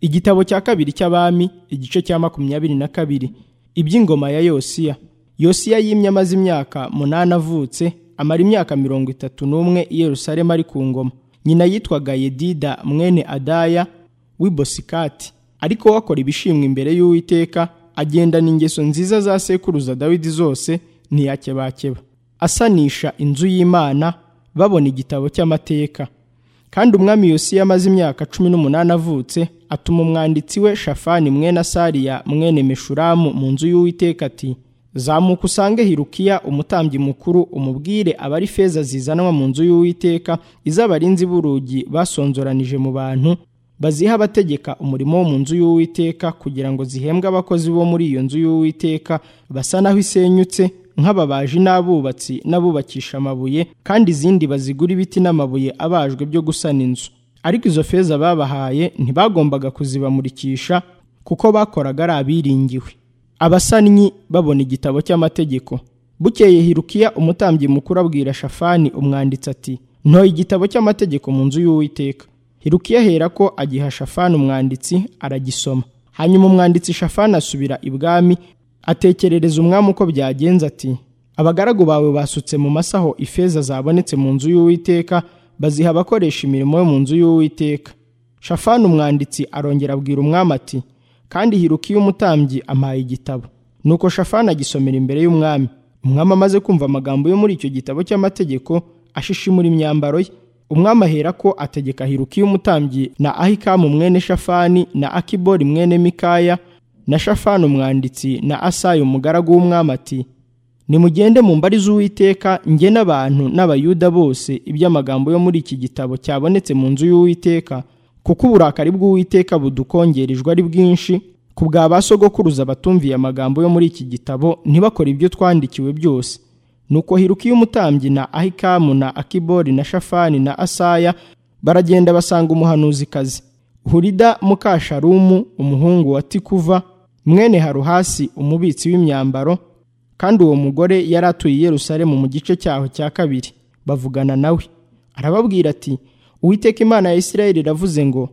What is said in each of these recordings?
igitabo cya kabiri cy'abami igice cya makumyabiri na kabiri iby'ingoma ya yosiya yosiya yimye amaze imyaka munani avutse amara imyaka mirongo itatu n'umwe i yerusalemu ari ku ngoma nyina yitwaga yedida mwene adaya w'i bosikati ariko wakora ibishimwa imbere y'uwiteka agendana ingeso nziza za sekuruza dawidi zose ntiyakebakeba asanisha inzu y'imana babona igitabo cy'amateka kandi umwami yosiya amaze imyaka cumi n'umunani avutse atuma umwanditsi we shafani mwene asariya mwene meshuramu mu nzu y'uwiteka ati zamuka usange hirukiya umutambyi mukuru umubwire abari feza zizanwa mu nzu y'uwiteka iz'abarinzi b'urugi basonzoranije mu bantu baziha abategeka umurimo wo mu nzu y'uwiteka kugira ngo zihembwe abakozi bo muri iyo nzu y'uwiteka basa naho isenyutse nk'ababaji n'abubatsi n'abubakisha amabuye kandi izindi bazigura ibiti n'amabuye abajwe byo gusana inzu ariko izo feza babahaye ntibagombaga kuzibamurikisha kuko bakoraga ari abiringiwe abasannyi babona igitabo cy'amategeko bukeye hirukiya umutambyi mukuru abwira shafani umwanditsi ati ntoye igitabo cy'amategeko mu nzu y'uwiteka hirukiya ahera ko agiha shafani umwanditsi aragisoma hanyuma umwanditsi shafani asubira ibwami atekerereza umwami uko byagenze ati abagaragu bawe basutse mu masaho ifeza zabonetse mu nzu y'uwiteka baziha abakoresha imirimo yo mu nzu y'uwiteka shafani umwanditsi arongera abwira umwami ati kandi hirukiye umutambyi ampaye igitabo nuko shafani agisomera imbere y'umwami umwami amaze kumva amagambo yo muri icyo gitabo cy'amategeko ashishimura imyambaro ye umwami ahera ko ategeka hirukiye umutambyi na ahikamu mwene shafani na akibori mwene mikaya na shafani umwanditsi na asayi umugaragu w'umwami ati nimugende mu mbari z'uwiteka njye n'abantu n'abayuda bose iby'amagambo yo muri iki gitabo cyabonetse mu nzu y'uwiteka kuko uburakari bw'uwiteka budukongerejwe ari bwinshi ku bwa ba sogokuruza batumviye amagambo yo muri iki gitabo ntibakore ibyo twandikiwe byose nuko hirukiye umutambyi na ahikamu na akibori na shafani na asaya baragenda basanga umuhanuzikazi hurida mukasharumu umuhungu wa tikuva mwene haruhasi umubitsi w'imyambaro kandi uwo mugore yari atuye i yerusalemu mu gice cyaho cya kabiri bavugana nawe arababwira ati uwiteka imana ya isirayeli iravuze ngo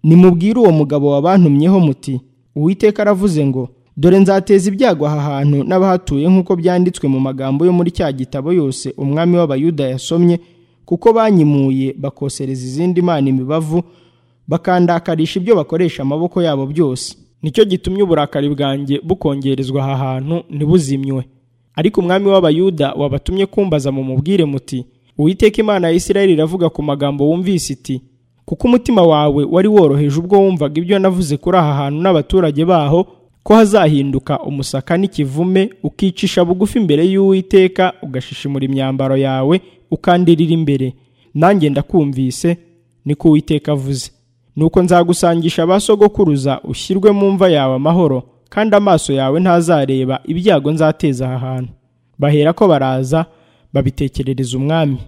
nimubwire uwo mugabo wabantumyeho muti uwiteka aravuze ngo dore nzateza ibyago aha hantu n'abahatuye nk'uko byanditswe mu magambo yo muri cya gitabo yose umwami w'abayuda yasomye kuko banyimuye bakosereza izindi mana imibavu bakandakarisha ibyo bakoresha amaboko yabo byose nicyo gitumye uburakari bwanjye bukongerezwa aha hantu ntibuzimywe ariko umwami w'abayuda wabatumye kumbaza mu mubwire muti uwiteka imana ya isirayeli iravuga ku magambo wumvise iti kuko umutima wawe wari woroheje ubwo wumvaga ibyo navuze kuri aha hantu n'abaturage baho ko hazahinduka umusaka n'ikivume ukicisha bugufi imbere y'uwiteka ugashishimura imyambaro yawe ukandirira imbere nanjye ndakumvise niko uwiteka avuze nuko nzagusangisha ba sogokuruza ushyirwe mu mva yawe amahoro kandi amaso yawe ntazareba ibyago nzateza aha hantu bahera ko baraza babitekerereza umwami